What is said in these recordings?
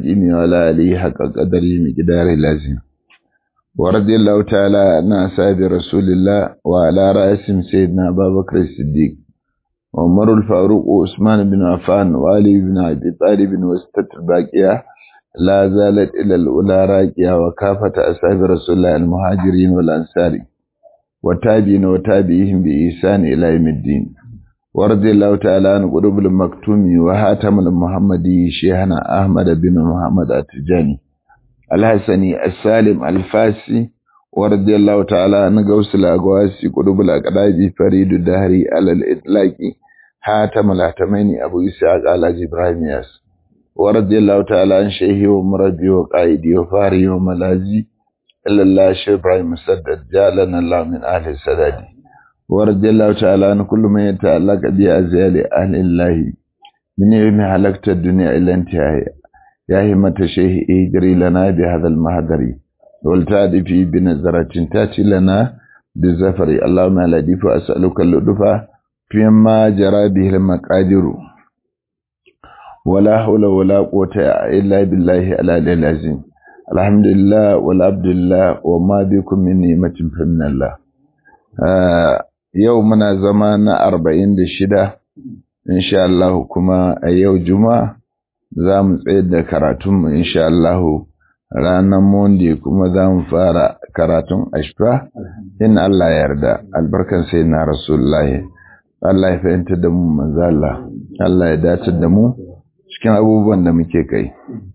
العظيم وعلى آله حق قدره مقدار لازم ورضي الله تعالى عن أصحاب رسول الله وعلى رأسهم سيدنا أبا بكر الصديق وعمر الفاروق وعثمان بن عفان وعلي بن أبي طالب وستة الباقية لا زالت إلى الأولى راكية وكافة أصحاب رسول الله المهاجرين والأنصار وتابعين وتابعيهم بإحسان إلى يوم الدين ورضي الله تعالى عن قلوب المكتوم وهاتم المحمدي شيخنا أحمد بن محمد التجاني الحسني السالم الفاسي ورضي الله تعالى عن غوث الأقواسي قلوب الأقراج فريد الدهري على الإطلاق هاتم الهتمين أبو إسحاق على إبراهيم ياس ورضي الله تعالى عن شيخي ومربي وقائدي وفاري وملازي إلا الله شيخ إبراهيم مسدد جعلنا الله من أهل السداد ورضي الله تعالى عن كل من يتعلق بأزيال أهل الله من يوم حلقت الدنيا إلى انتهاء يا همة شيخ اجري لنا بهذا المهدر والتعد في بنظرة تاتي لنا بالزفر اللهم لا ديف أسألك اللطف فيما جرى به المقادر ولا حول ولا قوة إلا بالله العلي العظيم الحمد لله والعبد لله وما بكم من نعمة فمن الله yau muna zama na arba'in da shida insha Allah kuma a yau juma'a za mu tsayar da karatunmu insha Allah ranar monday kuma za mu fara karatun ashfa in Allah ya yarda albarkan sai na rasulullahi Allah ya fahimta da mu manzo Allah Allah ya dace da mu cikin abubuwan da muke kai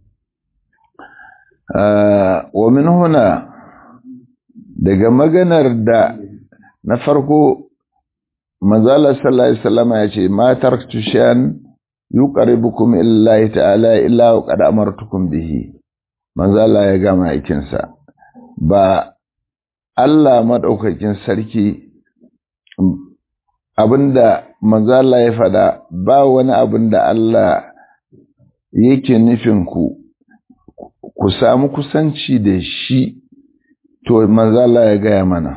wa min huna daga maganar da na farko manzala sallallahu alaihi wasallam ya ce ma taraktu shan yuqaribukum illahi ta'ala illa qad amartukum bihi manzala ya gama aikin sa ba Allah madaukakin sarki abinda manzala ya fada ba wani abinda Allah yake nufin ku ku samu kusanci da shi to manzala ya gaya mana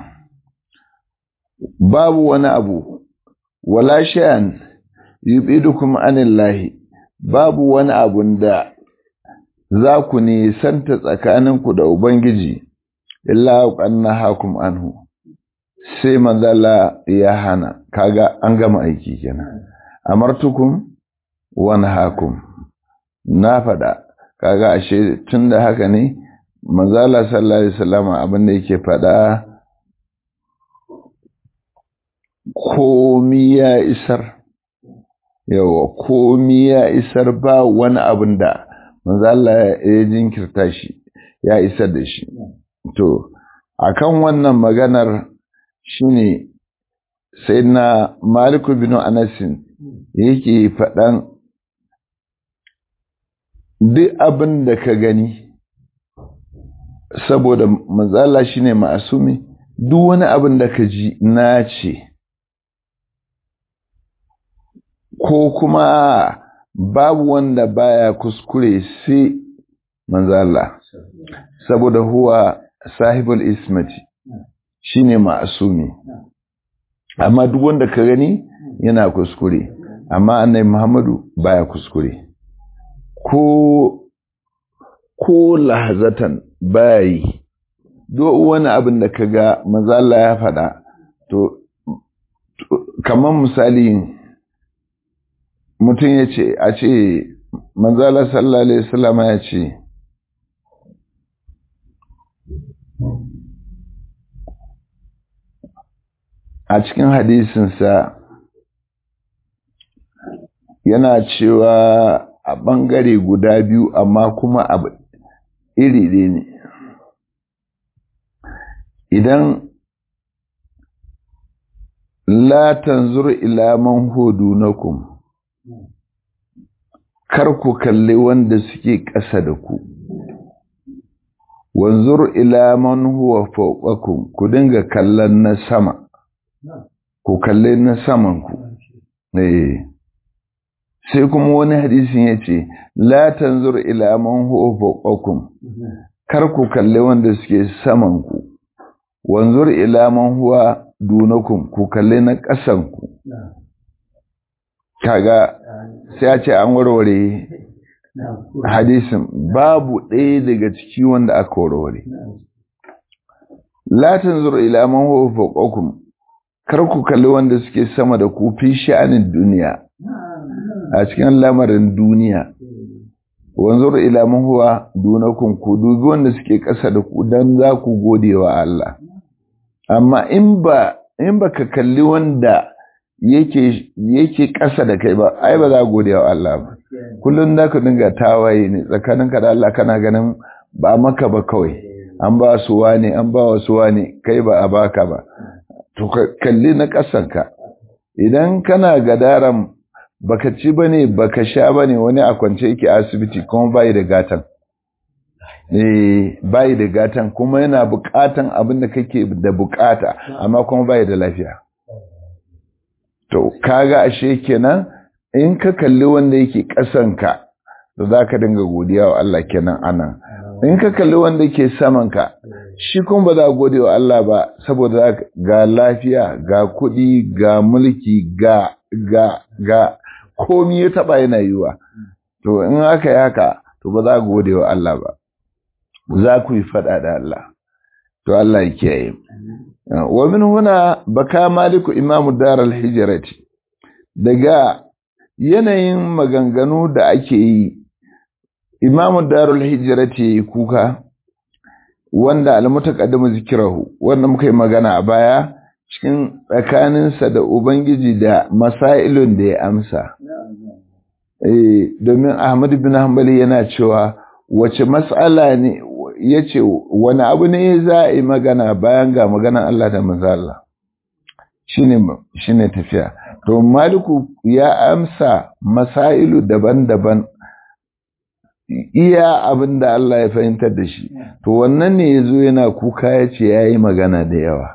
babu wani abu wala sha'an yubidukum anillahi babu wani abun da za ku nisanta tsakaninku da ubangiji illa qanna hakum anhu sai manzala ya hana kaga an gama aiki kenan amartukum wa nahakum na fada kaga ashe tunda haka ne manzala sallallahu alaihi wasallam abin da yake fada komi ya isar yawa komi ya isar ba wani abin da manzo Allah ya jinkirta shi ya isar da shi to akan wannan maganar shine sai na Malik bin Anas yake faɗan duk abin da ka gani saboda manzo Allah shine ma'asumi duk wani abin da ka ji na ce ko kuma babu wanda baya kuskure sai manzala saboda huwa sahibul ismati shine ma'asumi amma duk wanda ka gani yana kuskure amma annabi Muhammadu baya kuskure ko ko lahazatan bayi duk wani abin da kaga manzala ya faɗa to kamar misali mutum ya ce a ce manzala sallallahu alaihi wasallama ya ce a cikin hadisinsa yana cewa a ɓangare guda biyu amma kuma abu iri ɗaya ne idan la tanzur ila man hudunakum kar ku kalli wanda suke ƙasa da ku wanzur ila man huwa fawqakum ku dinga kallon na sama ku kalli na saman ku eh sai kuma wani hadisin yace la tanzur ila man huwa fawqakum kar ku kalli wanda suke saman ku wanzur ila man huwa dunakum ku kalli na ƙasan ku kaga sai a ce an warware hadisin babu ɗaya daga ciki wanda aka warware la tanzuru ila man huwa fawqakum kar ku kalli wanda suke sama da ku fi sha'anin duniya a cikin lamarin duniya wanzur ila man huwa dunakum ku dubi wanda suke ƙasa da ku dan za ku gode wa Allah amma in ba in baka kalli wanda yake yake ƙasa da kai ba ai ba za ka gode wa Allah ba kullun da ka dinga tawaye ne tsakaninka da Allah kana ganin ba maka ba kawai an ba su wane an ba wasu wane kai ba a baka ba to kalli na ƙasanka idan kana gadaran baka ci bane baka sha bane wani a kwance yake asibiti kuma bai da gatan eh bai da gatan kuma yana bukatan abin da kake da bukata amma kuma bai da lafiya to kaga ashe kenan in ka kalli wanda yake ƙasanka to zaka dinga godiya wa Allah kenan anan in ka kalli wanda yake samanka shi kuma ba za gode wa Allah ba saboda ga lafiya ga kuɗi ga mulki ga ga ga komi ya taɓa yana yiwa to in aka yi haka to ba za gode wa Allah ba za ku yi faɗa da Allah to Allah ya kiyaye wa min huna baka maliku imamu daral hijrati daga yanayin maganganu da ake yi imamu darul hijrati kuka wanda almutaqaddimu zikrahu wanda muka yi magana a baya cikin tsakaninsa da ubangiji da masailun da ya amsa eh domin Ahmad bin Hanbali yana cewa wace mas'ala ne yace wani abu ne za a yi magana bayan ga maganan Allah da manzo Allah shine shine tafiya to maliku ya amsa masailu daban-daban iya abin da Allah ya fahimtar da shi to wannan ne ya zo yana kuka ya ce ya yi magana da yawa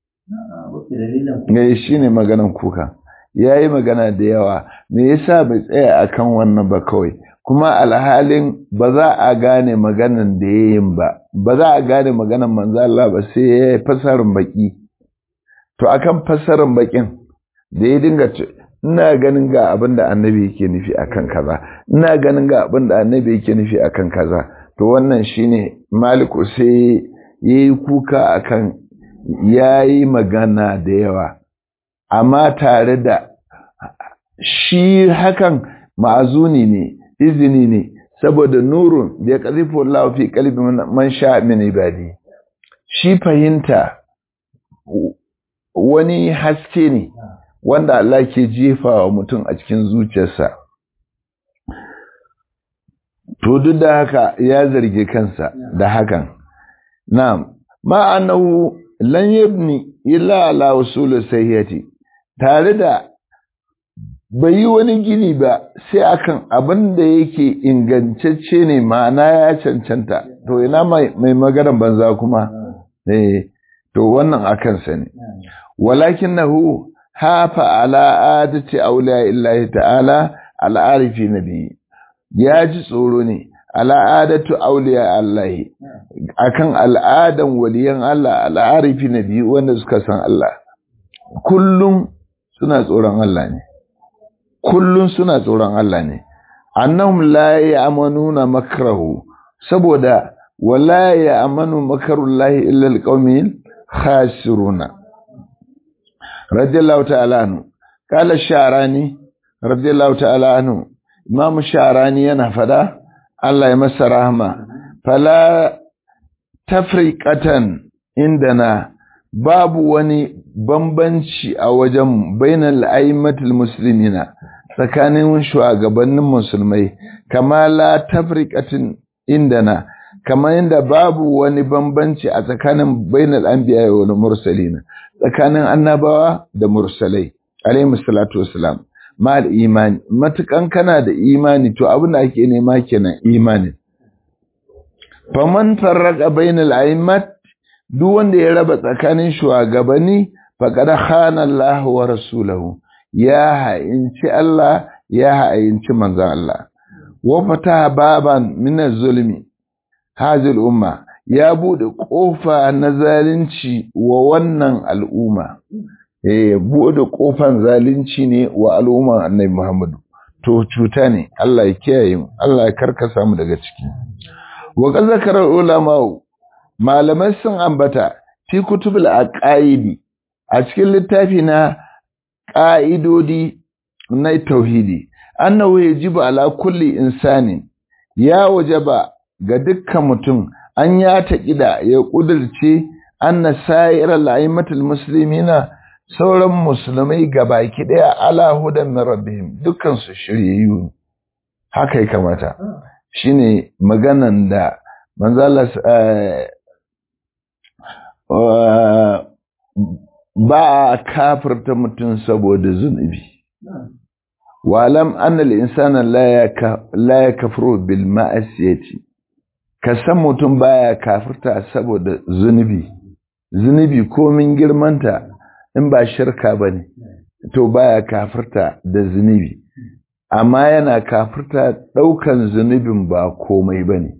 ya shi ne maganan kuka ya yi magana da yawa me yasa bai tsaya akan wannan ba kawai kuma alhalin ba za a gane maganan da ya yin ba ba za a gane maganan manzo Allah ba sai ya yi fasarin baki to akan fasarin bakin da ya dinga ina ganin ga abin da annabi yake nufi akan kaza ina ganin ga abin da annabi yake nufi akan kaza to wannan shine maliku sai yayi kuka akan yayi magana da yawa amma tare da shi hakan ma'azuni ne izini ne saboda nurun da ya kazifu Allah fi qalbi man sha min ibadi shi fahimta wani haske ne wanda Allah ke jefa wa mutum a cikin zuciyarsa. To duk da haka ya zarge kansa da hakan. Na'am, ma'anahu lan yabni illa ala usul sayyati tare da bai yi wani gini ba sai akan abin da yake ingantacce ne ma'ana ya cancanta to ina mai maganar banza kuma eh to wannan akan sa ne walakinahu hafa ala adati auliya illahi ta'ala al'arifi nabi ya ji tsoro ne al'adatu auliya allahi akan al'adan waliyan Allah al'arifi nabi wanda suka san Allah kullum suna tsoron Allah ne kullum suna tsoron Allah ne annahum la ya'manuna makrahu saboda wala ya'manu makrullahi illa alqawmil khasiruna radiyallahu ta'ala anhu kala sharani radiyallahu ta'ala anhu imamu sharani yana fada Allah ya masa rahma fala tafriqatan indana babu wani bambanci a wajen bainal aimatul muslimina tsakanin shugabannin musulmai kama la tafriqatin indana kama inda babu wani bambanci a tsakanin bainal anbiya wal mursalina tsakanin annabawa da mursalai alaihi salatu wassalam mal imani matukan kana da imani to abin da ake nema kenan imani faman farraqa bainal aimat duk wanda ya raba tsakanin shugabanni faqad khana Allah wa rasulahu ya ha'inci Allah ya ha'inci manzon Allah wa fataha baban min az-zulmi hadhihi umma ya bude kofa na zalunci wa wannan al'umma eh bude kofan zalunci ne wa al'umman Annabi Muhammadu to cuta ne Allah ya kiyaye mu Allah ya karkasa mu daga ciki wa qad zakara ulama malamai sun ambata fi kutubul aqaidi a cikin littafi na ƙa'idodi na tauhidi annahu yajibu ala kulli insanin ya wajaba ga dukkan mutum an ya taƙida ya ƙudurce anna sa'irar la'imatul muslimina sauran musulmai baki ɗaya ala hudan min rabbihim dukkan su shiryayyu haka ya kamata shine maganan da manzala ba a kafirta mutum saboda zunubi walam annal insana la ya kafiro bil ma'asiyati ka san mutum baya kafirta saboda zunubi zunubi komin girmanta in ba shirka bane to baya kafirta da zunubi amma yana kafirta daukan zunubin ba komai bane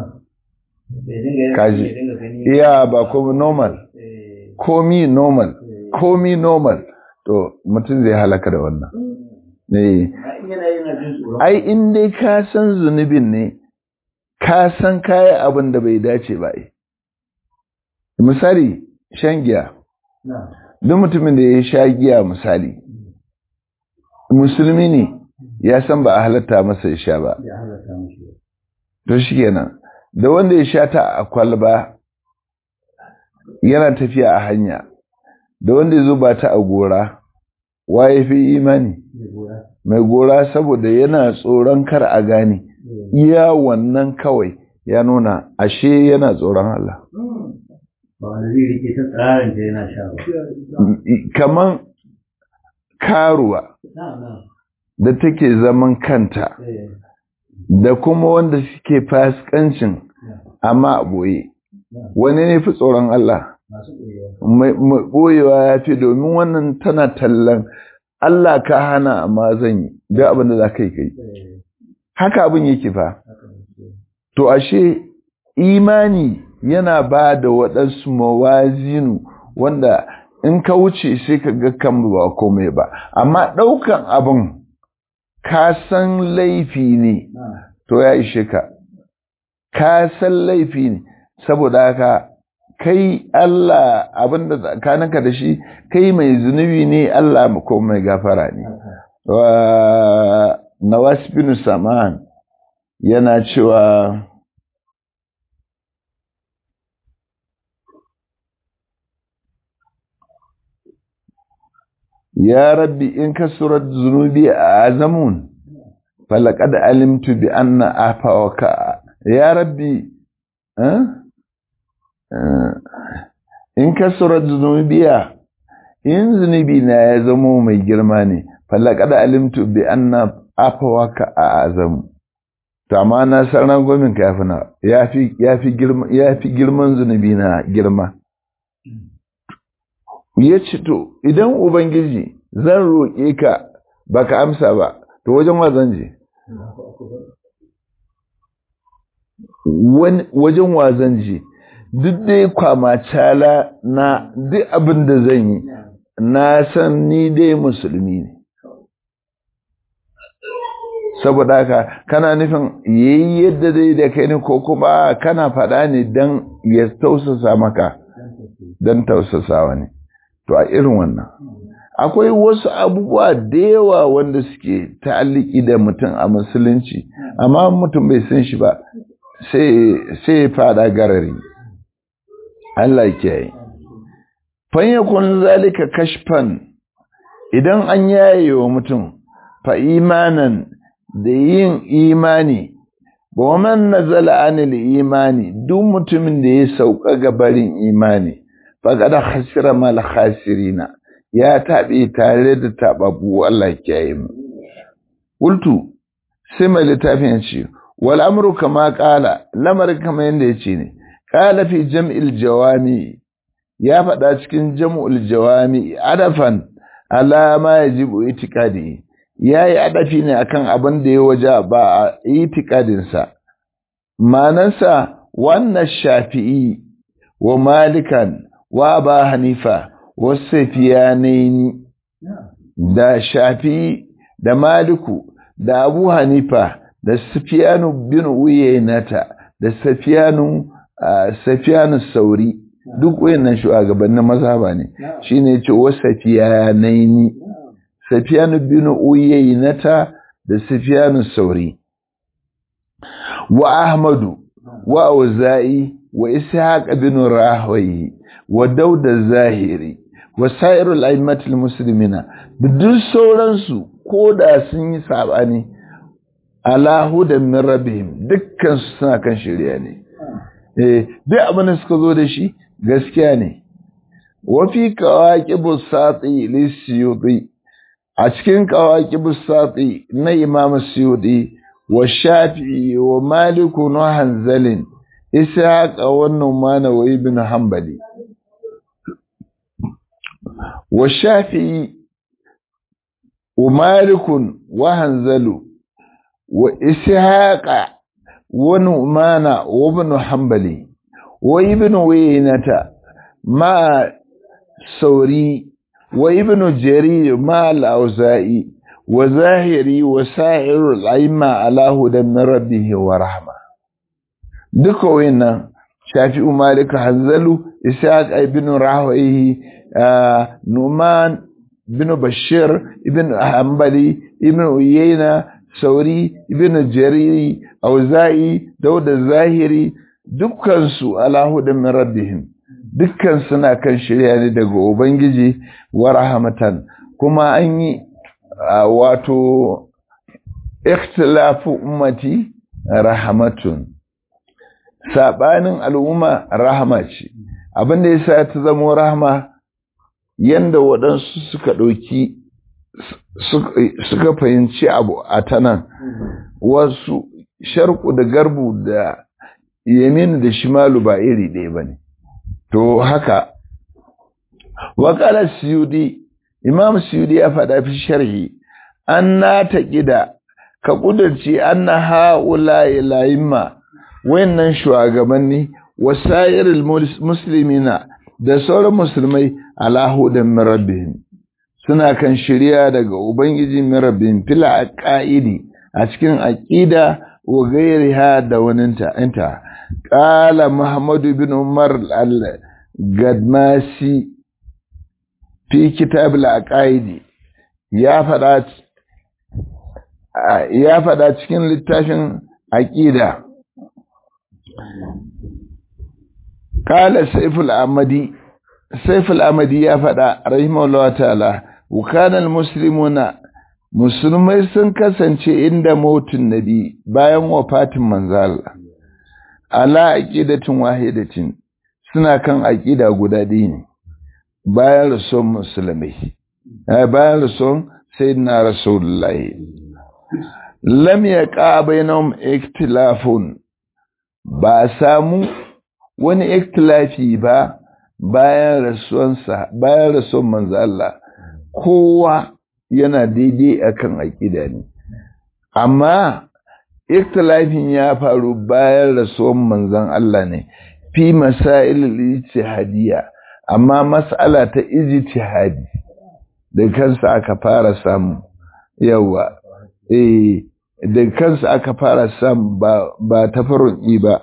kaji iya ba komai normal komi normal komi normal to mutum zai halaka da wannan ne ai in dai ka san zunubin ne ka san kaya abin da bai dace ba ai misali shan giya duk mutumin da ya sha giya misali musulmi ne ya san ba a halatta masa ya sha ba to shi kenan da wanda ya sha ta a kwalba yana tafiya a hanya da wanda ya zuba ta a gora wa ya fi imani mai gora saboda yana tsoron kar a gane iya wannan kawai ya nuna ashe yana tsoron Allah kaman karuwa da take zaman kanta da kuma wanda suke fasikancin amma a boye wani ne fi tsoron Allah ɓoyewa ya fi domin wannan tana tallan Allah ka hana amma zan yi da abin da za ka yi kai haka abin yake fa to ashe imani yana ba da waɗansu mawazinu wanda in ka wuce sai ka ga kan ba komai ba amma ɗaukan abin ka san laifi ne to ya ishe ka ka san laifi ne saboda haka kai Allah abinda tsakaninka da shi kai mai zunubi ne Allah ko mai gafara ne wa Nawas bin Saman yana cewa ya rabbi in kasurat zunubi a azamun falaqad alimtu bi anna afawaka ya rabbi eh? in kasurar zunubiya in zunubi na ya zamo mai girma ne falakada alimtu bi anna afawaka a azamu to amma na san rangwamin ka yafi na yafi yafi girma yafi girman zunubi na girma yace to idan ubangiji zan roƙe ka baka amsa ba to wajen wa zan je wajen wa zan je duk dai kwamacala na duk abin da zan yi na san ni dai musulmi ne saboda haka kana nufin yayi yadda dai da kai ne ko kuma kana faɗa ne don ya tausasa maka don tausasawa ne to a irin wannan akwai wasu abubuwa da yawa wanda suke ta'alliki da mutum a musulunci amma mutum bai san shi ba sai ya fada garari Allah ke fanyakun zalika kashfan idan an yaye wa mutum fa imanan da yin imani wa man nazala anil imani duk mutumin da ya sauka ga barin imani faqad khasira mal khasirina ya tabe tare da tababu Allah ke yi mu qultu sai mai littafin ce wal amru kama qala lamar kama yanda yace ne qala fi jam'il jawami ya faɗa cikin jam'ul jawami adafan ala ma yajibu itiqadi yayi adafi ne akan abin da ya waja ba a itiqadin sa manansa wannan shafi'i wa malikan wa ba hanifa wasu safiyanaini da shafi'i da maliku da Abu Hanifa da Sufyanu bin Uyaynata da Sufyanu Sufyanu Sauri duk wayannan shugabannin mazhaba ne shine yace wa Sufyanaini Sufyanu bin Uyaynata da Sufyanu Sauri wa Ahmadu wa Auza'i wa Ishaq bin Rahwayi wa Dauda Zahiri wa Sa'irul A'immatul Muslimina da duk sauransu ko da sun yi sabani ala hudan min rabbihim dukkan su suna kan shari'a ne eh duk abin da suka zo da shi gaskiya ne wa fi qawaqibus sati lisyuti a cikin qawaqibus sati na Imam Suyuti wa Shafi'i wa Malik wa Hanzalin Ishaq wa Numan wa Ibn Hanbali wa Shafi'i wa Malik wa Hanzalu wa Ishaq wa Numan wa Ibn Hanbali wa Ibn Waynata ma Sauri wa Ibn Jarir ma al-Auza'i وظاهري وسائر الأئمة على هدى من ربه ورحمة duka wayannan shafi'u malik hanzalu ishaq ibn rahwayi numan ibn bashir ibn hanbali ibn uyayna sauri ibn jariri auza'i dauda zahiri dukkan su ala hudan min rabbihim dukkan suna kan shirya ne daga ubangiji wa rahmatan kuma an yi wato ikhtilafu ummati rahmatun sabanin al'umma rahama ce abinda yasa ta zama rahama yanda waɗansu suka ɗauki suka fahimci abu a tanan wasu sharku da garbu da yamin da shimalu ba iri ɗaya ba ne to haka wakalar siyudi imam suyudi ya faɗa fi sharhi an na taƙida ka ƙudurci an na ha'ula ilayimma wayannan shugabanni wasa'iril muslimina da sauran musulmai alahu da mirabbihim suna kan shirya daga ubangiji mirabbihim fila aqaidi a cikin aqida wa gairiha da waninta inta qala muhammadu bin umar al-gadmasi fi kitab al-aqaidi ya faɗa ya faɗa cikin littafin aqida qala sayful amadi sayful amadi ya faɗa rahimahullahu ta'ala wa kana al-muslimuna musulmai sun kasance inda mautun nabi bayan wafatin manzal ala aqidatin wahidatin suna kan aqida guda ɗaya ne bayan rasuwan musulmai bayan rasuwan sayyidina rasulullahi lam yaqa bainahum ikhtilafun ba samu wani ikhtilafi ba bayan rasuwansa bayan rasuwan manzo Allah kowa yana daidai akan aqida ne amma ikhtilafin ya faru bayan rasuwan manzon Allah ne fi masail al-ijtihadiyya amma mas'ala ta ijtihadi da kansa aka fara samu yawa eh da kansa aka fara samu ba ba tafarruki ba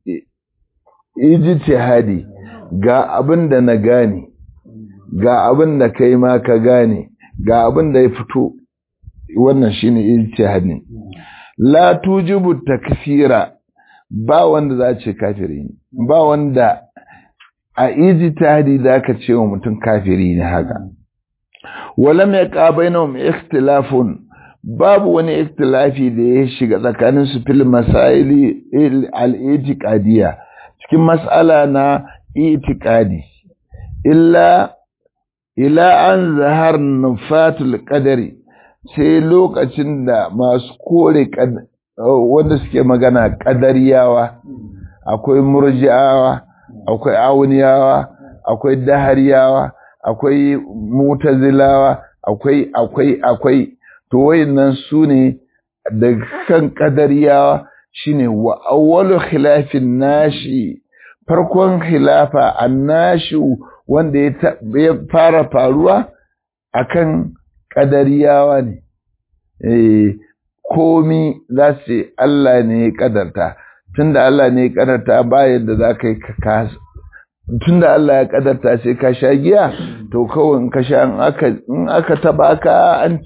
ijtihadi ga abin da na gane ga abin da kai ma ka gane ga abin da ya fito wannan shine ijtihadi la tujibu takfira ba wanda za ce kafiri ne ba wanda a ijtihadi zaka ce wa mutum kafiri ne haka walam yaqa bainahum ikhtilafun babu wani ikhtilafi da ya shiga tsakanin su fil masaili al-itiqadiyya cikin mas'ala na itiqadi illa ila an zahar nufatul qadari sai lokacin da masu kore wanda suke magana qadariyawa akwai murji'awa akwai awuniyawa akwai dahariyawa akwai mutazilawa akwai akwai akwai to wayannan su ne da kan qadariyawa shine wa awwalu khilafin nashi farkon khilafa annashi wanda ya fara faruwa akan qadariyawa ne eh komi za su ce Allah ne ya kadarta tunda Allah ne ya kadarta ba yadda za ka yi ka tunda Allah ya kadarta sai ka sha giya to kawai in ka sha in aka taba ka an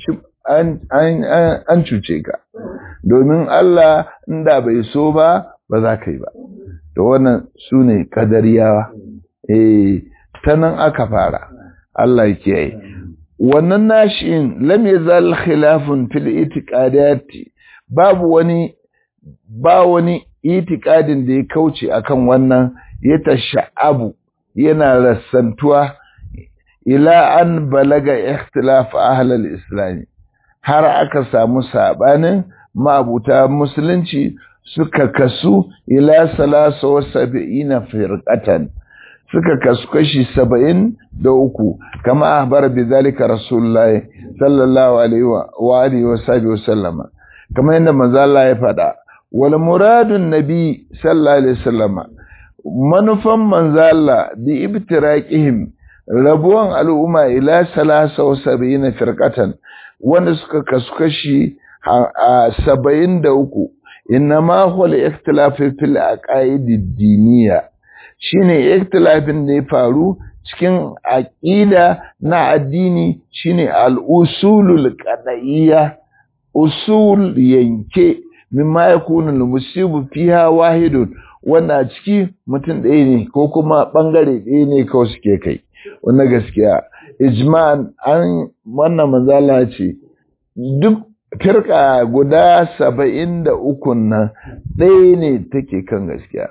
an cuce ka domin Allah inda bai so ba ba za ka yi ba to wannan su ne kadariyawa eh ta nan aka fara Allah ya kiyaye wannan nashin lam yazal khilafun fil itiqadati babu wani ba wani itikadin da ya kauce akan wannan ya tasha'abu yana rassantuwa ila an balaga ikhtilaf ahlul islam har aka samu sabanin ma'abuta musulunci suka kasu ila salasa wa sab'ina firqatan suka kasu kashi saba'in da uku kama ahbar bi zalika rasulullah sallallahu alaihi wa alihi wa sahbihi wa sallama kama yadda manzo Allah ya faɗa wal muradun nabi sallallahu alaihi wasallama manufan manzo Allah bi ibtiraqihim rabuwan al'umma ila salasa wa sab'ina firqatan wanda suka kasu kashi a saba'in da uku innama huwa al-ikhtilafu fil aqaid ad-diniyya shine ikhtilafin da ya faru cikin aqida na addini shine al-usulul qada'iyya usul yanke mimma yakunu al-musibu fiha wahidun wanda a ciki mutum ɗaya ne ko kuma ɓangare ɗaya ne kawai suke kai wannan gaskiya ijma'an an wannan manzala ce duk firka guda saba'in da ukun nan ɗaya ne take kan gaskiya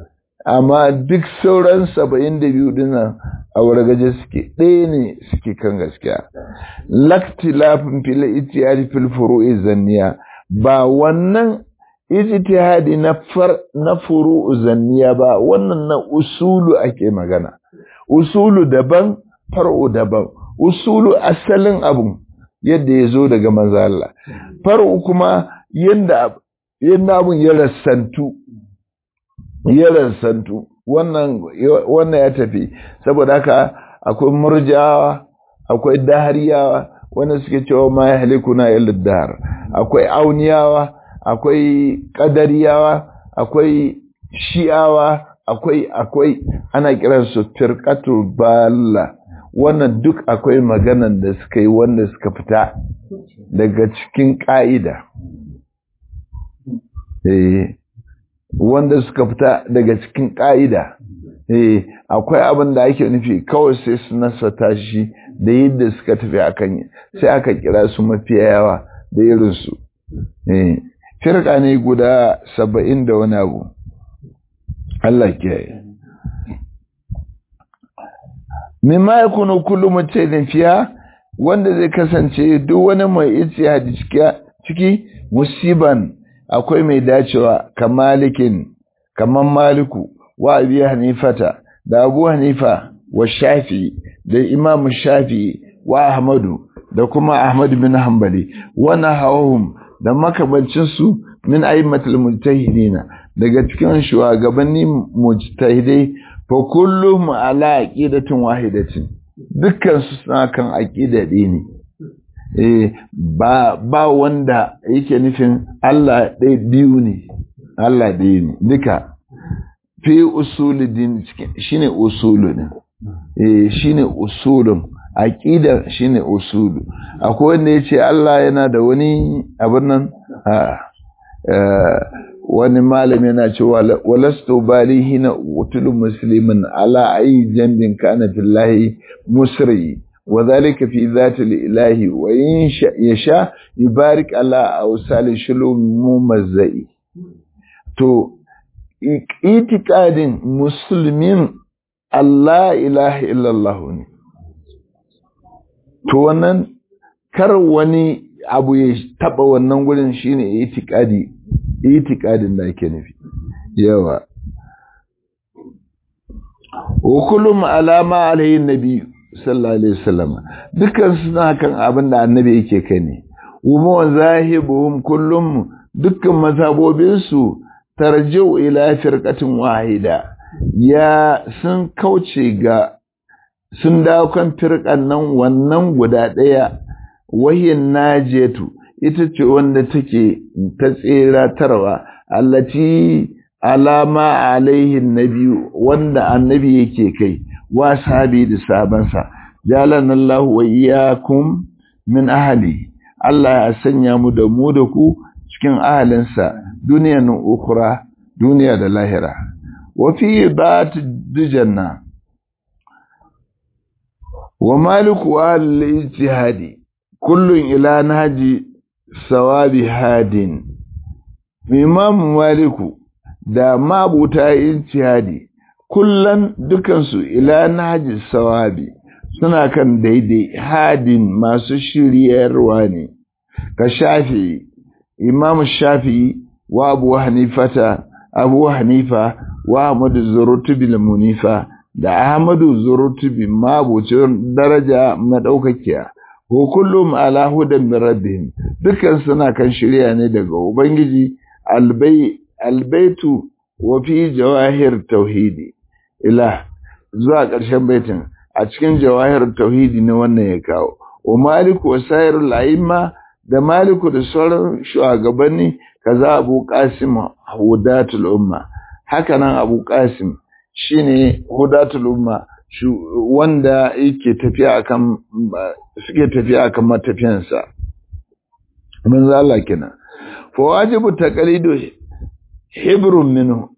amma duk sauran saba'in da biyu dinnan a wargaje suke ɗaya ne suke kan gaskiya laktilafin fil ijtihadi fil furu'i zanniya ba wannan ijtihadi na far na furu'u zanniya ba wannan na usulu ake magana usulu daban far'u daban usulu asalin abun yadda ya zo daga manzo Allah far'u kuma yadda yadda abun ya rassantu ya rassantu wannan wannan ya tafi saboda haka akwai murjawa akwai dahariyawa wanda suke cewa ma ya halikuna illa dahar akwai auniyawa akwai kadariyawa akwai shi'awa akwai akwai ana kiransu firqatul balla wannan duk akwai maganan da suka yi wanda suka fita daga cikin ka'ida eh wanda suka fita daga cikin ka'ida eh akwai abin da ake nufi kawai sai su nasata shi da yadda suka tafi akan sai aka kira su mafiya yawa da irinsu eh firka ne guda saba'in da wani abu Allah ke mimma ya kunu kullum mutum fiya wanda zai kasance duk wani mai ijtihadi ciki musiban akwai mai dacewa kamalikin kaman maliku wa abi hanifata da abu hanifa wa shafi da imam shafi wa ahmadu da kuma ahmad bin hanbali wa nahawhum da makamancinsu min aimatul mujtahidina daga cikin shugabanni mujtahidai fa kullum ala aqidatin wahidatin dukkan su suna kan aqida ɗaya ne eh ba ba wanda yake nufin Allah ɗaya biyu ne Allah ɗaya ne duka fi usuludin shine usulu ne eh shine usulun aqida shine usulu akwai wanda yace Allah yana da wani abin nan wani malami yana cewa walastu balihi na utulu muslimin ala ayi jambin kana fillahi musri wa zalika fi zati ilahi wa in yasha yubarik ala awsal shulum mumazzai to itiqadin muslimin Allah ilaha illallah ne to wannan kar wani abu ya taba wannan gurin shine itikadi itikadin da ake nufi yawa wa kullum alama alayhi nabi sallallahu alaihi wasallam dukkan suna kan abin da annabi yake kai ne wa zahibuhum kullum dukkan mazhabobin su tarji'u ila firqatin wahida ya sun kauce ga sun dawo kan firqan nan wannan guda daya wahin najiyatu ita ce wanda take ta tseratarwa allati alama alaihin nabiyu wanda annabi yake kai wa sahabi da sabansa jalan Allah wa iyyakum min ahli Allah ya sanya mu da mu da ku cikin ahalinsa duniyan ukura duniya da lahira wa fi bat dujanna wa maliku al-ijtihadi kullun ila naji sawabi hadin imam maliku da mabuta ijtihadi kullan dukansu ila naji sawabi suna kan daidai hadin masu shiryarwa ne ka shafi imam shafi wa abu hanifata abu hanifa wa ahmadu zurutubi munifa da ahmadu zurutubi mabucin daraja madaukakiya ko kullum ala hudan min rabbihim dukkan suna kan shirya ne daga ubangiji albay albaitu wa fi jawahir tauhidi ila zuwa ƙarshen baitin a cikin jawahir tauhidi ne wannan ya kawo wa maliku wa sairul a'imma da maliku da sauran shugabanni kaza abu qasim hudatul umma haka nan abu qasim shine hudatul umma wanda yake tafiya akan suke tafiya akan matafiyansa manzo Allah kenan fa wajibu taqlidu hibrun minhu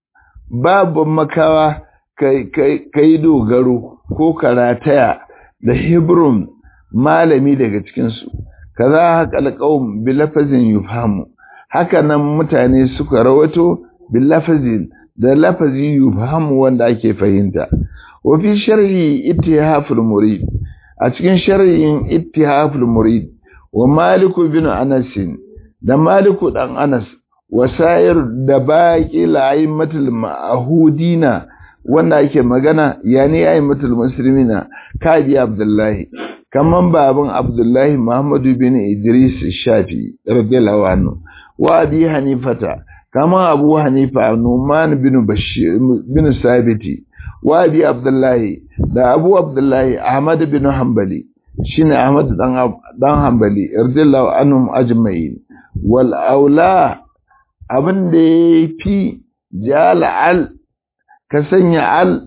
babu makawa kai kai dogaro ko karataya da hibrun malami daga cikin su kaza haqal qaum bi lafazin yufhamu haka nan mutane suka rawato bi lafazin da lafazi yufhamu wanda ake fahimta wa fi sharhi ittihaful murid a cikin sharhin ittihaful murid wa maliku bin anas da maliku dan anas wa sayir da baqi la'immatul ma'hudina wanda ake magana yani ayyimatul muslimina kaji abdullahi kaman baban abdullahi muhammadu bin idris shafi radiyallahu anhu wa abi hanifata kaman abu hanifa numan bin bashir bin sabiti wa abi abdullahi da abu abdullahi ahmad bin hanbali shine ahmad dan dan hanbali radiyallahu anhum ajma'in wal aula abin da yafi jala al ka sanya al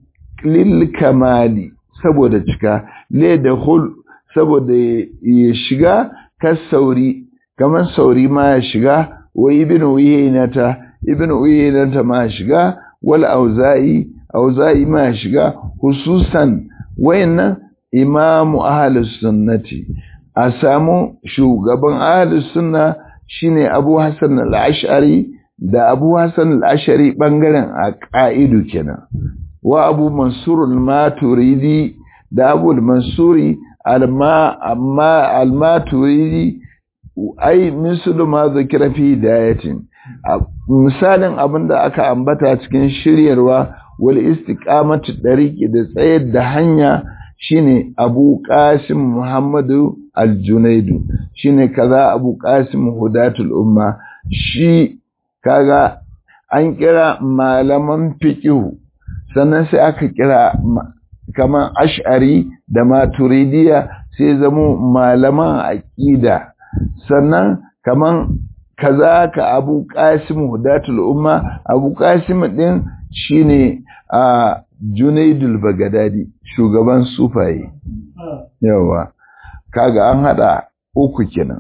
lil kamali saboda cika le da hul saboda ya shiga ka sauri kamar sauri ma ya shiga wa ibn uyaynata ibn uyaynata ma ya shiga wal auza'i auza'i ma ya shiga hususan wayannan imamu ahlus sunnati a samu shugaban ahlus sunna shine Abu Hassan al-Ash'ari da Abu Hassan al-Ash'ari bangaren aqaidu kenan wa Abu Mansur al-Maturidi da Abu al-Mansuri alma amma al-Maturidi ai mislu ma zikira fi hidayatin misalin abinda aka ambata cikin shiryarwa wal istiqamatu dariqi da tsayar da hanya shine Abu Qasim Muhammadu Al-Junaidu shine kaza Abu Qasim Hudatul Umma shi kaga an kira malaman fiqh sannan sai aka kira kaman Ash'ari da Maturidiya sai zamo malaman aqida sannan kaman kaza ka Abu Qasim Hudatul Umma Abu Qasim din shine a Junaidul Bagadadi shugaban sufaye yawa kaga an hada uku kenan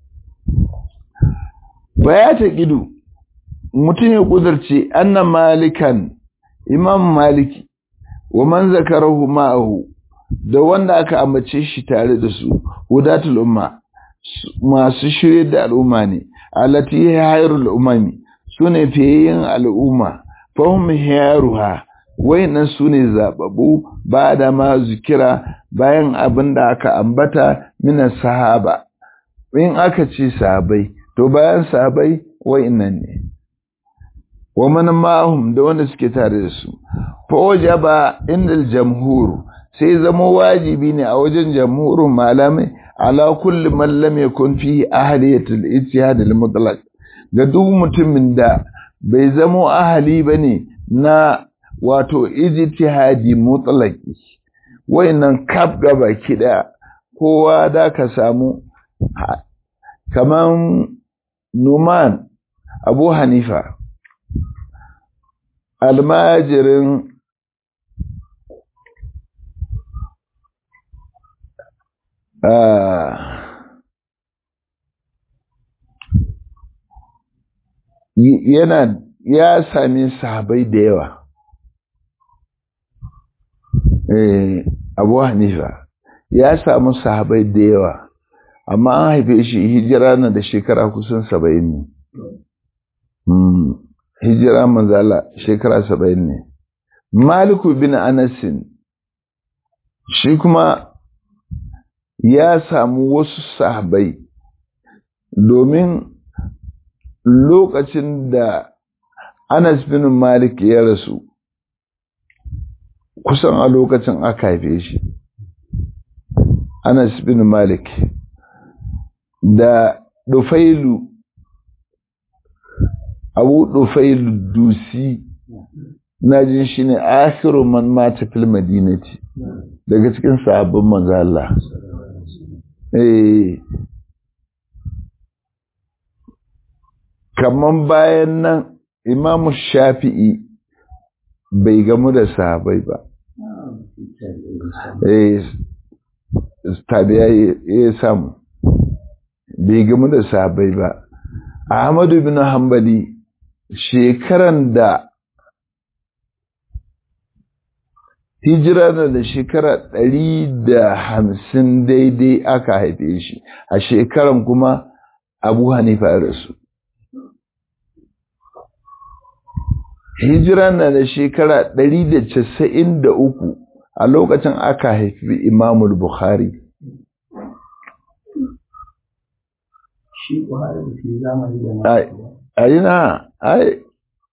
baya ta gidu mutum ya kudurce anna malikan imam maliki wa man zakarahu ma'ahu da wanda aka ambace shi tare da su hudatul umma masu shirye da al'umma ne alati hayrul umami sune fiyayen al'umma fahim hiyaruha wayannan su ne zababu ba da ma zikira bayan abin da aka ambata mina sahaba in aka ce sahabai to bayan sahabai wayannan ne wa man ma'hum da wanda suke tare da su fa wajaba indal jamhur sai zama wajibi ne a wajen jamhurin malamai ala kulli man lam yakun fi ahliyatul ijtihad al mutlaq ga duk mutumin da bai zamo ahali bane na wato ijtihadi mutlaqi wayannan kaf gaba kida kowa da ka samu kaman numan abu hanifa almajirin yana ya sami sahabai da yawa abu hanifa ya samu sahabai da yawa amma an haife shi hijira na da shekara kusan saba'in ne hijira manzala shekara saba'in ne maliku bin anasin shi kuma ya samu wasu sahabai domin lokacin da anas bin malik ya rasu kusan a lokacin aka haife shi anas bin malik da dufailu abu dufailu dusi na jin shi ne akhiru man mata fil madinati daga cikin sabbin manzo Allah eh kaman bayan nan imamu shafi'i bai gamu da sahabai ba eh tabiya ya samu bai gamu da sahabai ba ahmadu bin hanbali shekaran da hijira na da shekara ɗari da hamsin daidai aka haife shi a shekaran kuma abu hanifa ya rasu hijira na da shekara ɗari da casa'in da uku a lokacin aka haifi imamul bukhari a yi na ai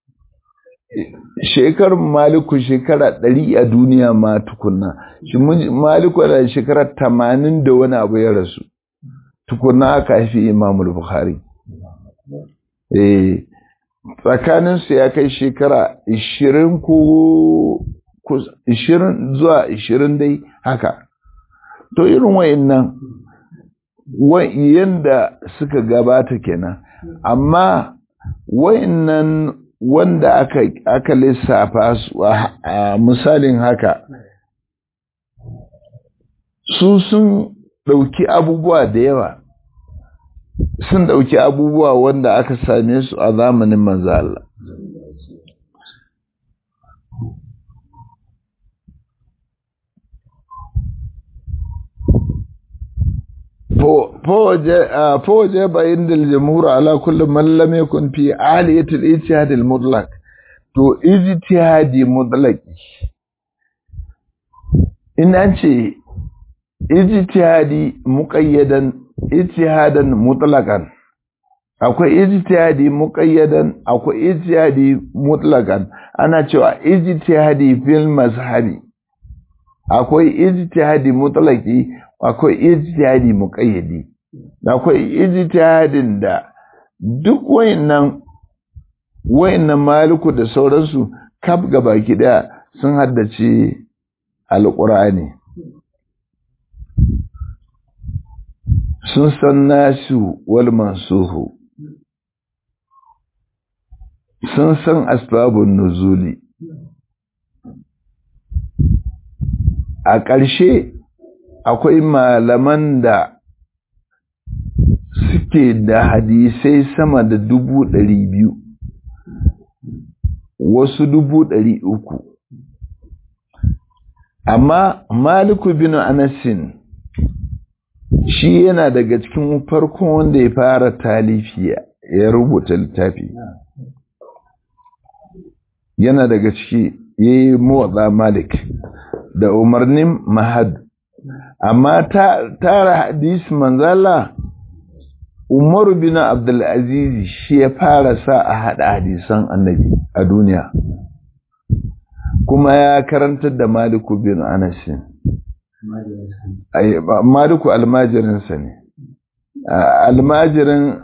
shekarun maliku shekara ɗari a duniya ma tukunna shi maliku da shekara tamanin da wani abu ya rasu tukunna aka haifi imamul bukhari eh tsakaninsu ya kai shekara ishirin ko ishirin zuwa ishirin dai haka to irin wayannan yanda suka gabata kenan amma wayannan wanda aka aka lissafa su a misalin haka su sun ɗauki abubuwa da yawa sun ɗauki abubuwa wanda aka same su a zamanin manzo Allah فوجب عند الجمهور على كل من لم يكن في عالية الاجتهاد المطلق to ijtihadi mutlaqi in an ce ijtihadi muqayyadan ijtihadan mutlaqan akwai ijtihadi muqayyadan akwai ijtihadi mutlaqan ana cewa ijtihadi fil mazhabi akwai ijtihadi mutlaqi akwai ijtihadi muqayyadi akwai ijtihadin da duk wayannan wayannan maliku da sauransu kaf gabaki daya sun haddace alqur'ani sun san nasu wal mansuhu sun san asbabun nuzuli a ƙarshe akwai malaman da suke da hadisai sama da dubu ɗari biyu wasu dubu ɗari uku amma maliku bin anasin shi yana daga cikin farkon wanda ya fara talifi ya rubuta littafi yana daga ciki ya yi motsa malik da umarnin mahad amma tara hadisi manzala umaru bin abdulaziz shi ya fara sa a haɗa hadisan annabi a duniya kuma ya karantar da maliku bin anasin maliku almajirinsa ne almajirin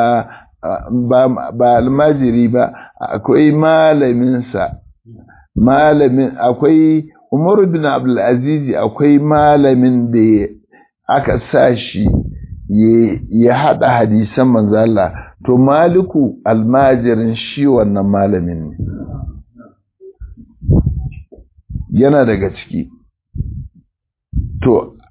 ba almajiri ba akwai malaminsa malamin akwai umaru bin abdulaziz akwai malamin da aka sa shi ya haɗa hadisan manzala to maliku almajirin shi wannan malamin ne yana daga ciki to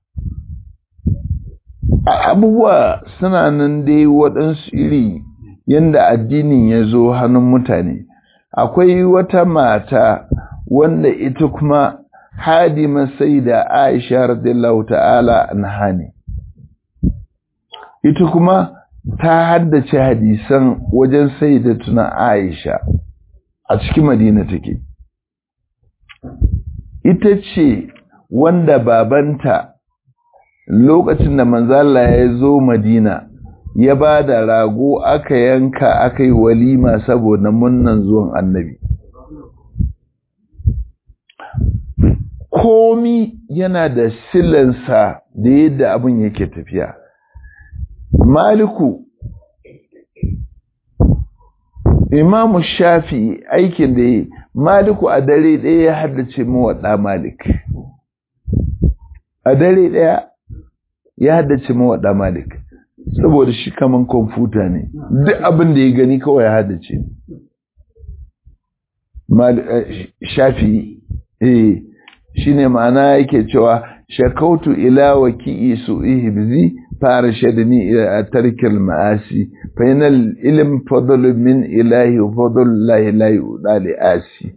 abubuwa suna nan dai waɗansu iri yadda addinin ya zo hannun mutane akwai wata mata wanda ita kuma hadima sai da aisha radiyallahu ta'ala anha ne ita kuma ta haddace hadisan wajen sai da tuna aisha a cikin madina take ita ce wanda babanta lokacin da manzala ya zo madina ya ba da rago aka yanka aka yi walima saboda munnan zuwan annabi komi yana da silansa da yadda abin yake tafiya maliku imamu shafi aikin da yi maliku a dare ɗaya ya haddace mawaɗa malik a dare ɗaya ya haddace mawaɗa malik saboda shi kaman kwamfuta ne duk abin da ya gani kawai ya haddace shafi eh shi ne ma'ana yake cewa shakautu ila waki su ihibzi fara shadani a tarkil ma'asi fainal ilim fadlu min ilahi wa fadlu lahi lahi udali asi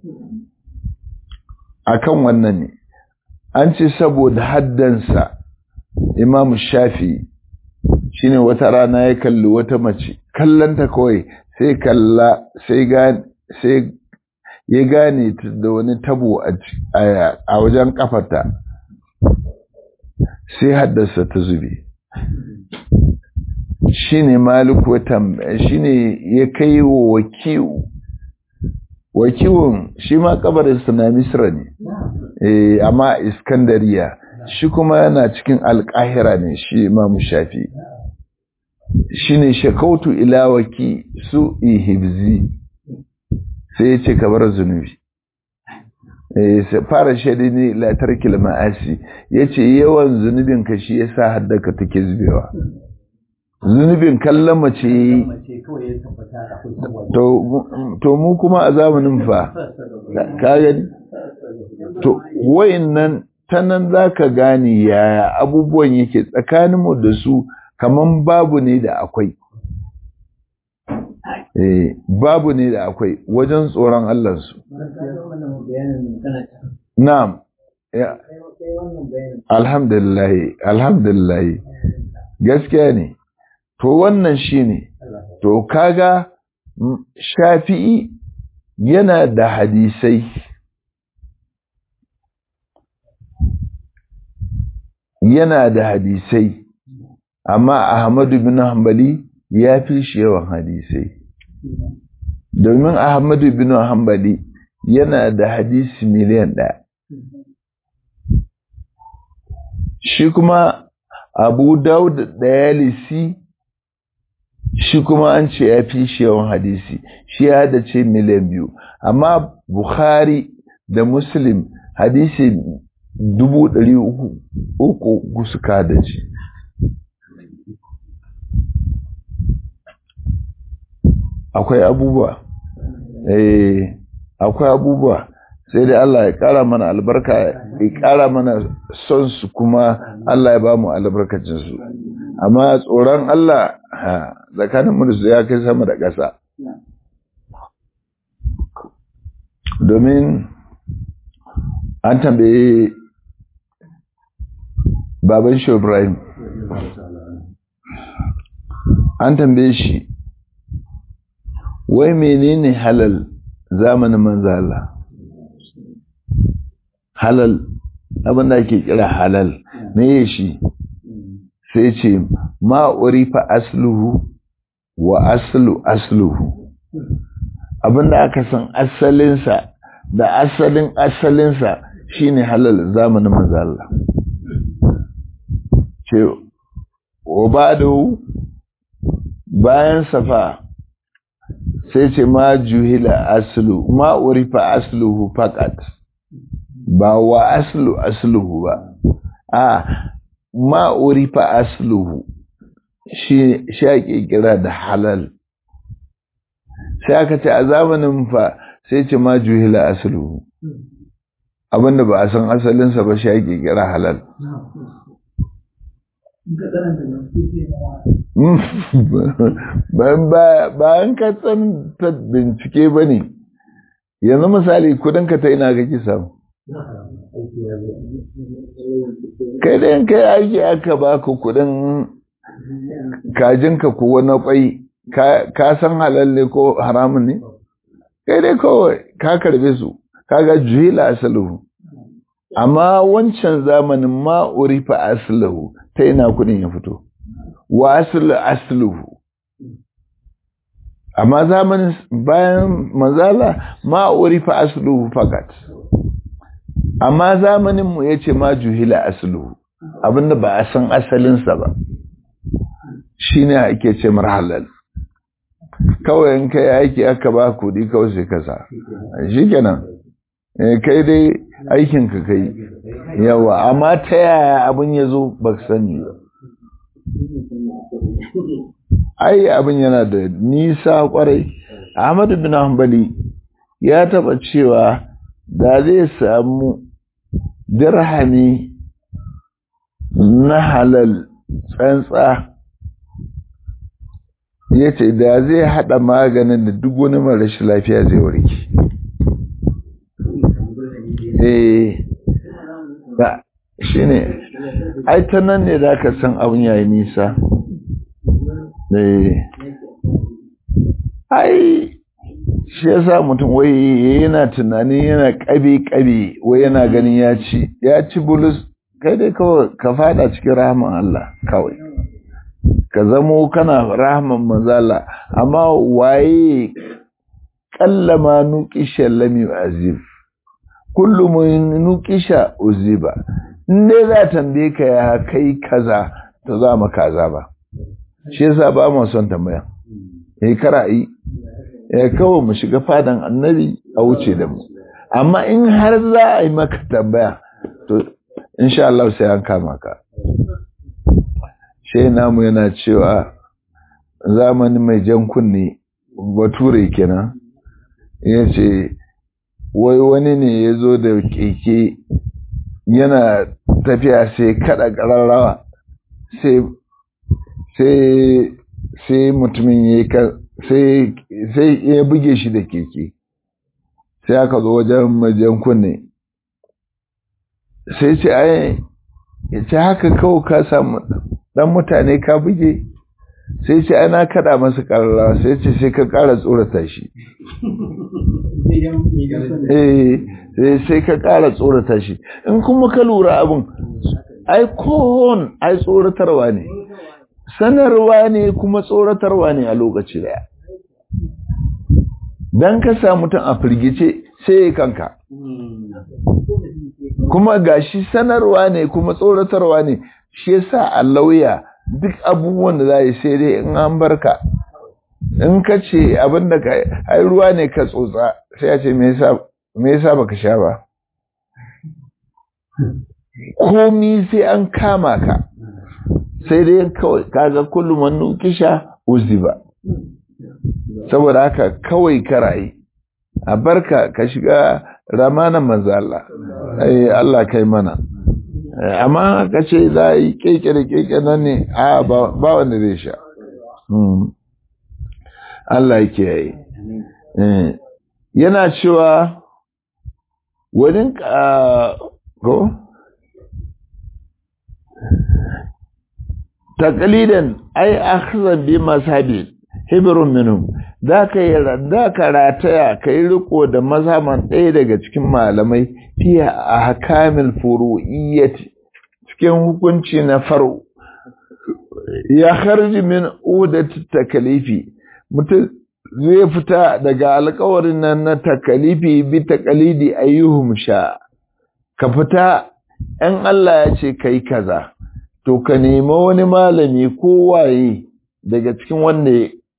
akan wannan ne an ce saboda haddansa imamu shafi shine wata rana ya kalli wata mace kallanta kawai sai kalla sai sai ya gane da wani tabo a wajen kafarta sai haddasa ta zube shine maliku shine ya kai wa wakiu wakiwun shi ma kabarinsa na misra ne eh amma iskandariya shi kuma yana cikin alƙahira ne shi imamu shafi shine shakautu ila waki su ihibzi sai ya ce ka bar zunubi fara shaidi ne latarkil ma'asi ya ce yawan zunubin ka shi ya sa haddaka take zubewa zunubin kallon mace yi to mu kuma a zamanin fa ka gani to wayin nan ta nan za ka gane yaya abubuwan yake tsakaninmu da su kaman babu ne da akwai Eh, babu ne da akwai wajen tsoron Allahnsu. Na'am. Alhamdulillah, alhamdulillah. Gaskiya ne. To wannan shi ne. To kaga Shafi'i yana da hadisai. Yana da hadisai. Amma Ahmadu bin Hanbali ya fi shi yawan hadisai. domin Ahmadu bin Hanbali yana da hadisi miliyan ɗaya. Shi kuma Abu Dawud Dayalisi shi kuma an ce ya fi shi yawan hadisi, shi ya da ce miliyan biyu. Amma Bukhari da Muslim hadisi dubu ɗari uku suka da ce. akwai abubuwa eh akwai abubuwa sai dai Allah ya ƙara mana albarka ya ƙara mana son su kuma Allah ya ba mu albarkacin su amma tsoron Allah tsakanin mu da su ya kai sama da ƙasa domin an tambaye baban shi Ibrahim an tambaye shi wai menene halal zamanin manzala halal abinda ake kira halal me shi sai ce ma urifa asluhu wa aslu asluhu abinda aka san asalinsa da asalin asalinsa shine halal zamanin manzala ce wa ba'du bayan safa sai ce ma juhila aslu ma urifa asluhu faqat ba wa aslu asluhu ba a ma urifa asluhu shi ake kira da halal sai aka ce a zamanin fa sai ce ma juhila asulu abinda ba a san asalinsa ba shi ake kira halal bayan ka tsanta bincike ba ne yanzu misali kudinka ta ina kake samu kai da kai aiki aka baka kudin kajinka ko wani kwai ka san halal ne ko haramun ne kai dai kawai ka karbe su kaga juhila asaluhu amma wancan zamanin ma urifa asluhu ta ina kudin ya fito wa aslu asluhu amma zamanin bayan manzala ma urifa asluhu fakat amma zamanin mu yace ma juhila asluhu abinda ba a san asalinsa ba shine ake ce marhalal kawai in kai aiki aka ba kudi kawai sai kasa shikenan kai dai aikin ka kai yawa amma ta yaya abin ya zo ba sani ba ai abin yana da nisa kwarai ahmadu bin hanbali ya taba cewa da zai samu dirhami na halal tsantsa ya ce da zai haɗa maganin da duk wani marashi lafiya zai warke eh da shi ne ai ta nan ne da ka san abin yayi nisa eh ai shi yasa mutum wai yana tunanin yana kabe-kabe wai yana ganin ya ci ya ci bulus kai dai kawai ka fada cikin rahman Allah kawai ka zamo kana rahman manzala amma waye kallama nuqisha lam yu'azib kullu mun nuqisha uziba in dai za tambaye ka ya kai kaza to za mu kaza ba shi yasa ba mu son tambaya eh kara'i ya kawai mu shiga fadan annabi a wuce da mu amma in har za a yi maka tambaya to insha Allah sai an kama ka shi namu yana cewa zamani mai jan kunne bature kenan ya ce wai wani ne ya zo da keke yana tafiya sai kada kararrawa sai mutumin ya sai ya buge shi da keke sai aka zo wajen majan kunne sai ce ai ya ce haka kawo ka samu dan mutane ka buge sai ce ana kada masa karara sai ce sai ka kara tsorata shi eh sai ka kara tsorata shi in kuma ka lura abin ai kohon ai tsoratarwa ne sanarwa ne kuma tsoratarwa ne a lokaci daya dan ka sa mutum a firgice sai kanka kuma gashi sanarwa ne kuma tsoratarwa ne shi yasa a lauya duk abubuwan da za yi sai dai in an barka in ka ce abin da ka ai ruwa ne ka tsotsa sai ya ce me yasa baka sha ba komi sai an kama ka sai dai kawai kaga kullum wannan kisha uziba saboda haka kawai karayi a barka ka shiga ramanan manzo Allah ai Allah kai mana amma ka ce za a yi keke da keke nan ne a ba wanda zai sha Allah yake yi yana cewa wani ko takalidan ai akhzan bi masabi hibrun minhum za ka yi da ka rataya ka yi riko da mazhaban ɗaya daga cikin malamai fiye a hakamil furu'iyyati cikin hukunci na faru ya harji min udati takalifi mutum zai fita daga alkawarin nan na takalifi bi takalidi ayyuhum sha ka fita ‘yan Allah ya ce kai kaza to ka nemi wani malami ko waye daga cikin wanda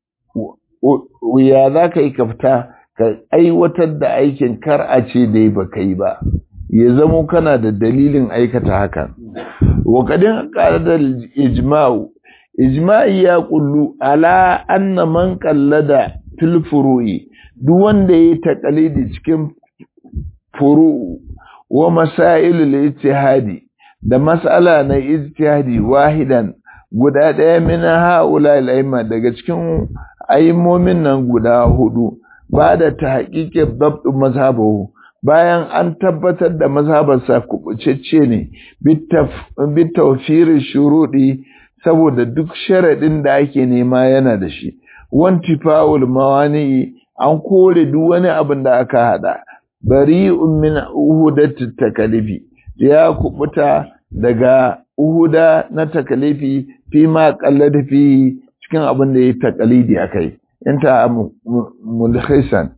ya za ka yi ka fita ka aiwatar da aikin kar a ce dai ba ka yi ba ya zamo kana da dalilin aikata hakan wakadin da ijma'u ijma'i ya kullu ala anna man qallada fil furu'i duk wanda yayi taqalidi cikin furu'u wa masail al-ijtihadi da mas'ala na ijtihadi wahidan guda ɗaya min haula al daga cikin aimomin nan guda hudu ba da tahqiqi dabt mazhabahu bayan an tabbatar da mazhabarsa kubucecce ne bitawfir shurudi saboda duk sharadin da ake nema yana da shi wantifa'ul mawani an kore duk wani abin da aka hada bari'un min uhudati takalifi ya kubuta daga uhuda na takalifi fi ma qallada fi cikin abin da ya takalidi akai inta mulhisan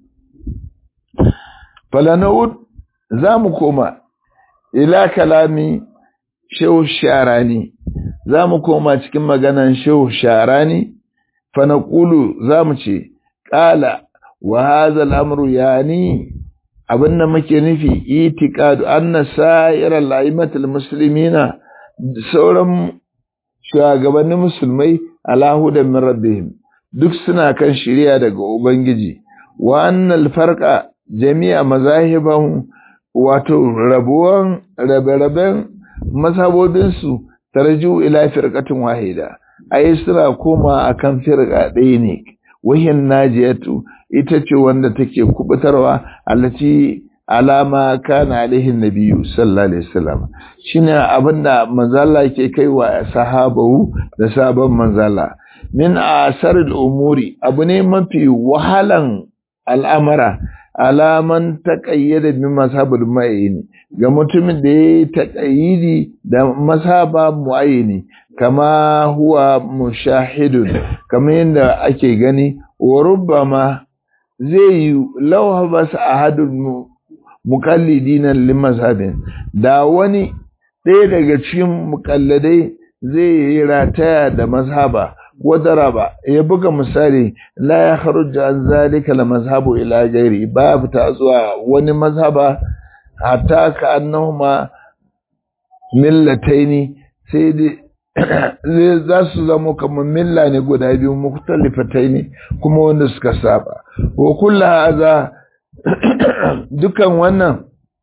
falanaud zamu koma ila kalami shehu sharani zamu koma cikin maganan shehu sharani fa naqulu zamu ce qala wa hadha al-amru yani abinda muke nufi itiqadu anna sa'ira la'imatul muslimina sauran shugabannin musulmai ala hudan min rabbihim duk suna kan shiriya daga ubangiji wa annal farqa jami'a mazahibahum wato rabuwan rabe-raben mazhabobin su tarju ila firqatin wahida ai suna koma akan firqa ɗaya ne wahin najiyatu ita ce wanda take kubutarwa allati alama kana alaihi nabiyyu sallallahu alaihi wasallam shine abinda manzala ke kaiwa sahabahu da sabon manzala min asaril umuri abu ne mafi wahalan al'amara alaman taqayyada bi mazhabul mu'ayyin ga mutumin da yayi taqayyidi da mazhaba mu'ayyini kama huwa mushahidun kamar yadda ake gani wa rubbama zai yi lauha bas ahadul muqallidina limazhabin da wani ɗaya daga cikin muƙalladai zai yi rataya da mazhaba wadara ba ya buga misali la ya kharuja an zalika la mazhabu ila gairi ba fita zuwa wani mazhaba hatta ka annahuma millataini sai dai za su zama kamar milla ne guda biyu mukhtalifatai ne kuma wanda suka saba wa kullu hadha dukan wannan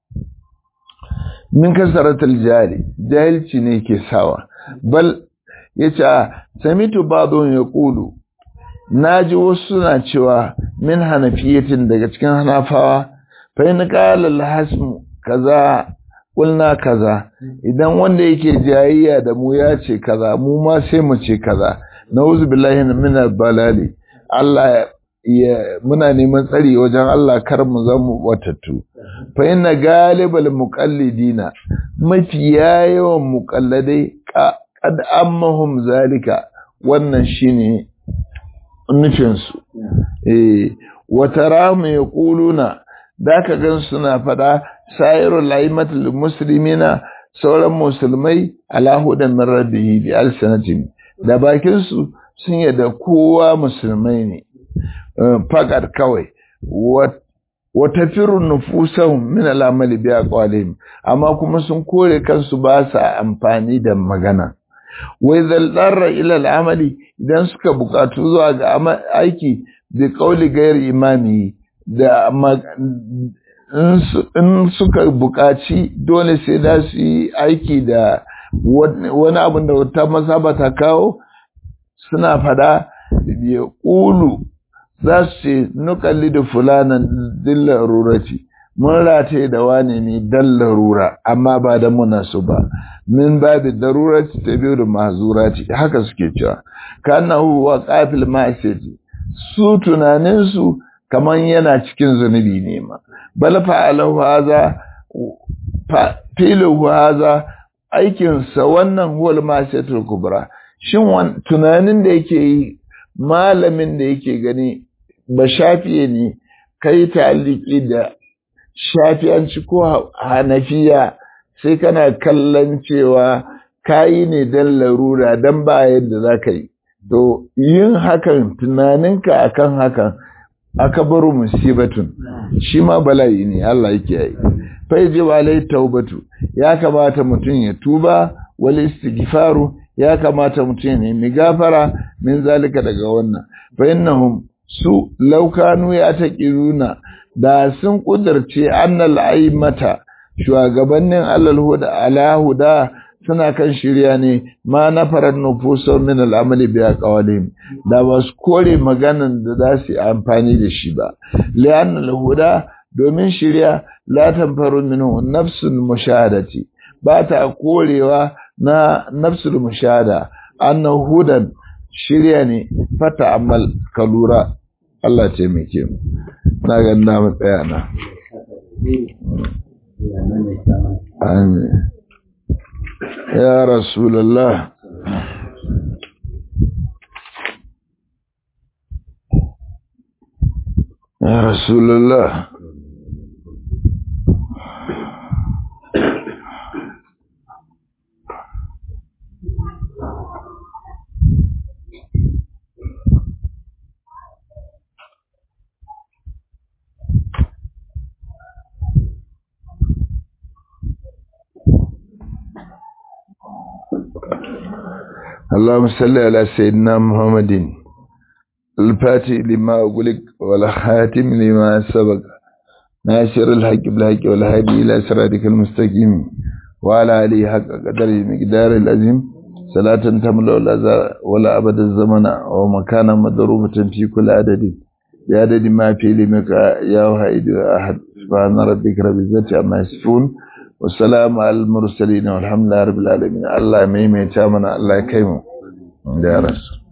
min kasaratul jahili jahilci ne ke sawa bal yace samitu ba'dun yaqulu naji wasu suna cewa min hanafiyatin daga cikin hanafawa fa in qala al-hasm kaza kulna kaza idan wanda yake jayayya da mu ya ce kaza mu ma sai mu ce kaza nauzu billahi min al-balali Allah ya muna neman tsari wajen Allah kar mu zama watattu fa inna galibal muqallidina mafiya yawan muqalladai qad ammahum zalika wannan shine nufin su eh wa tarahum yaquluna daka gan suna fada sairul laimatul muslimina sauran musulmai ala hudan min rabbihi bi alsanatin da bakin su sun yadda kowa musulmai ne fakat kawai wata firin nufusahun min al'amali biya kwalihim amma kuma sun kore kansu ba sa amfani da magana wai zalɗarra ila al'amali idan suka bukatu zuwa ga aiki da kauli gayar imami da in suka bukaci dole sai da su yi aiki da wani abin da wata mazhaba ta kawo suna fada ya ƙulu za su ce nukalli da fulanan din larurati mun rataye da wane ne dan larura amma ba da muna su ba min babi darurati ta biyu da mahzurati haka suke cewa kana huwa qafil ma'asiyati su tunaninsu kaman yana cikin zunubi ne ma bal fa'alahu haza filu haza aikinsa wannan huwal ma'asiyatul kubra shin tunanin da yake yi malamin da yake gani ba shafiye ne kai taliki da shafiyanci ko hanafiya sai kana kallon cewa kayi ne don larura don ba yadda za ka yi to yin hakan tunaninka akan hakan aka baro musibatun shi ma bala'i ne Allah yake yi fa yaji walai taubatu ya kamata mutum ya tuba wal istighfaru ya kamata mutum ne mi gafara min zalika daga wannan fa innahum su laukanu ya taqiruna da sun kudurce annal aimata shugabannin alal huda ala huda suna kan shirya ne ma na farar nufuso min al'amali biya kawalin da ba su kore maganan da za su yi amfani da shi ba li'an al-huda domin shirya la tanfaru minhu nafsul mushahadati ba ta korewa na nafsul mushahada annahu hudan shirya ne fata amal kalura Allah taimake mu na ga na mu tsaya na amin ya rasulullah ya rasulullah اللهم صل على سيدنا محمد الفاتح لما أقولك والخاتم لما سبق ناصر الحق بالحق والهادي إلى صراطك المستقيم وعلى آله حق قدر المقدار العظيم صلاة تملا ولا ولا أبد الزمن ومكانا مضروبة في كل عدد يا عدد ما في لمك يا واحد أحد سبحان ربك رب العزة عما يصفون والسلام على المرسلين والحمد لله رب العالمين الله ميميتا منا الله يكيمه يا رسول